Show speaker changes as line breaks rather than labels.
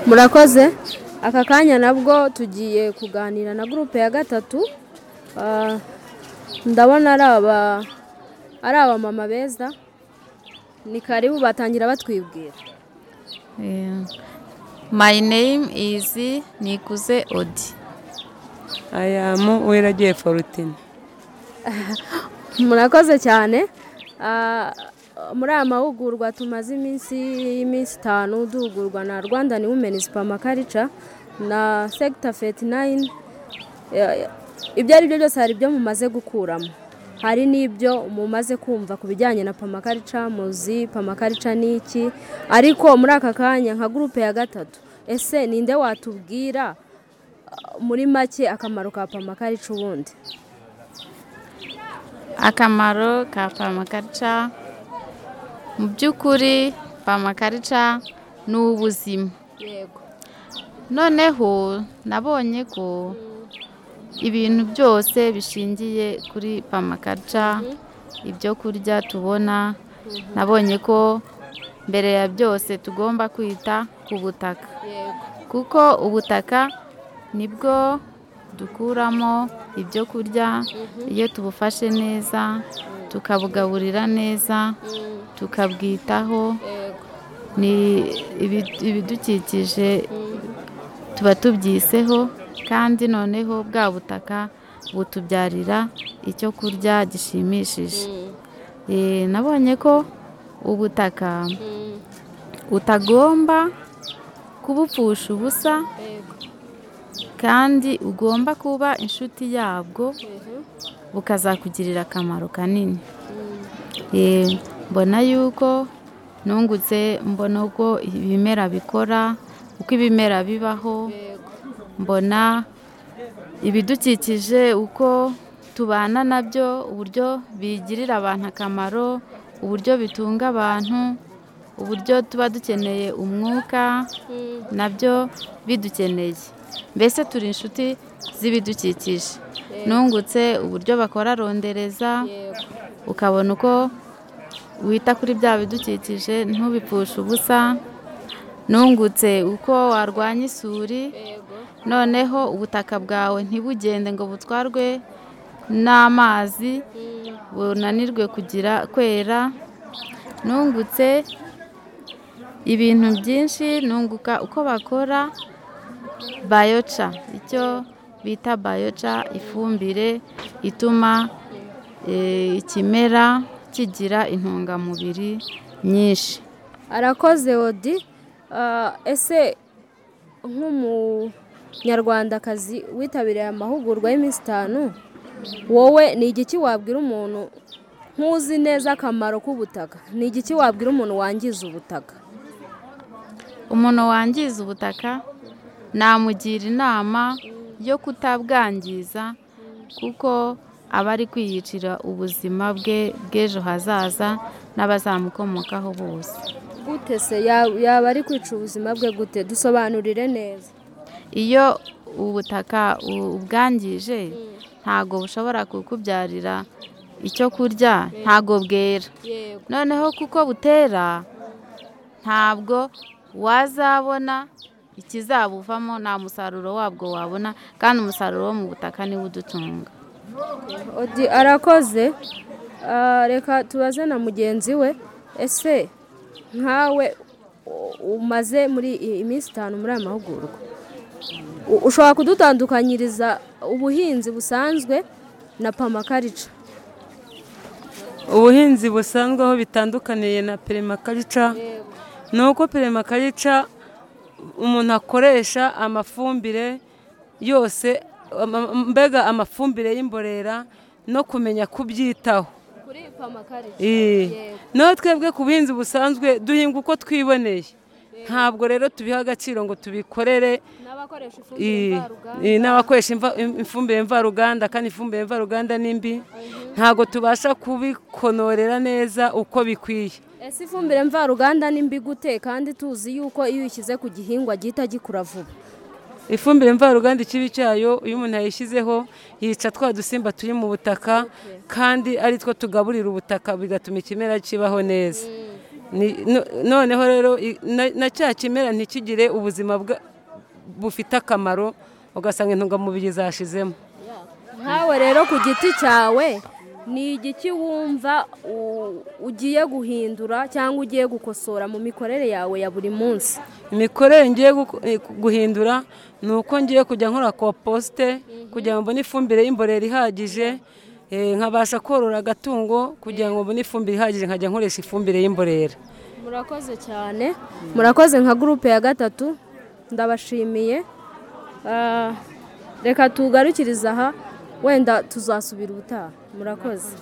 murakoze aka kanya nabwo tugiye kuganira na gurupe ya gatatu Ah, ndabona ari aba ari abamama beza ni karibu batangira batwibwira
Yeah. My name is Nikuze Odi.
I am Uwiragiye Forutine.
murakoze cyane Ah, muri aya mahugurwa tumaze iminsi y'iminsi itanu duhugurwa na rwanda ni wumeni supamakarica na sekita feti nayini ibyo ari byo byose hari ibyo mumaze gukuramo hari n'ibyo mumaze kumva ku bijyanye na pamakarica muzi pamakarica ni iki ariko muri aka kanya nka gurupe ya gatatu ese ninde watubwira ah, muri make akamaro ka pamakarica ubundi
Akamaro ka pamakarica mu by'ukuri pamakarica ni ubuzima
yego
noneho nabonye ko ibintu byose bishingiye kuri pamakarica ibyo kurya tubona nabonye ko mbere ya byose tugomba kwita ku butaka
yego
kuko ubutaka nibwo dukuramo ibyo kurya iyo tubufashe neza tukabugaburira neza tukabwitaho
yego
ni ibi- ibidukikije tuba tubyiseho kandi noneho bwa butaka butubyarira icyo kurya gishimishije Eh, nabonye ko ubutaka utagomba kubupfusha ubusa kandi ugomba kuba inshuti yabwo bukazakugirira akamaro kanini Eh, mbona yuko nungutse mbona uko ibimera bikora uko ibimera bibaho mbona ibidukikije uko tubana nabyo uburyo bigirira abantu akamaro uburyo bitunga abantu uburyo tuba dukeneye umwuka nabyo bidukeneye mbese turi inshuti z'ibidukikije nungutse uburyo bakora rondereza ukabona uko wita kuri bya bidukikije ntubipfushe ubusa nungutse uko warwanya isuri noneho ubutaka bwawe ntibugende ngo butwarwe n'amazi bunanirwe kugira kwera nungutse ibintu byinshi nunguka uko bakora bayoca icyo bita bayoca ifumbire ituma eh, ikimera kigira intungamubiri nyinshi
arakoze odi Ah, ese nk'umunyarwandakazi witabiriye aya mahugurwa y'iminsi itanu wowe ni igiki wabwira umuntu nk'uzi neza akamaro k'ubutaka ni igiki wabwira umuntu wangiza ubutaka
umuntu wangiza ubutaka namugira inama yo kutabwangiza kuko aba ari kwiyicira ubuzima bwe bw'ejo hazaza n'abazamukomokaho bose
gute se Ya- yaba ari kwica ubuzima bwe gute dusobanurire neza
iyo ubutaka u- ubwangije ntago bushobora kukubyarira icyo kurya ntago bwera
yego
noneho kuko butera ntabwo wazabona ikizabuvamo nta musaruro wabwo wabona kandi umusaruro wo mu butaka niwo udutunga
odi arakoze Ah, reka tubaze na mugenzi we ese nkawe u- umaze muri i- iminsi itanu muri aya mahugurwa U- ushobora kudutandukanyiriza ubuhinzi busanzwe na pamakarica
Ubuhinzi busanzwe aho bitandukaniye na perimakarica ni uko perimakarica umuntu akoresha amafumbire yose ama- mbega amafumbire y'imborera no kumenya kubyitaho
kuri pamakarica
Eh. naho twebwe ku buhinzi busanzwe duhinga uko twiboneye ntabwo rero tubiha agaciro ngo tubikorere
n'abakoresha ifumbire
eh, eh, n'abakoresha imva- im- ifumbire mvaruganda kandi ifumbire mvaruganda n'imbi ntabwo tubasha kubikonorera neza uko bikwiye
ese ifumbire mvaruganda ni mbi gute kandi tuzi yuko iyo uyishyize ku gihingwa gihita gikura vuba
ifumbire mvaruganda ikibi cyayo iyo umuntu yayishyizeho yica twa dusimba turi mu butaka kandi ari two tugaburira ubutaka bigatuma ikimera kibaho neza Ni- no- noneho rero i- na- na cya kimera ntikigire ubuzima bwa- bufite akamaro ugasanga intungamubiri zashizemo
nkawe rero ku giti cyawe ni igiki wumva u- ugiye guhindura cyangwa ugiye gukosora mu mikorere yawe ya buri munsi
imikorere ngiye guko- eh, guhindura ni uko ngiye kujya nkora komposite kugira ngo mbone ifumbire y'imborera ihagije eh, nkabasha korora agatungo kugira ngo mbone ifumbire ihagije nkajya nkoresha ifumbire y'imborera
murakoze cyane murakoze nka gurupe ya gatatu ndabashimiye Ah, reka tugarukirize aha wenda tuzasubira ubutaha murakoze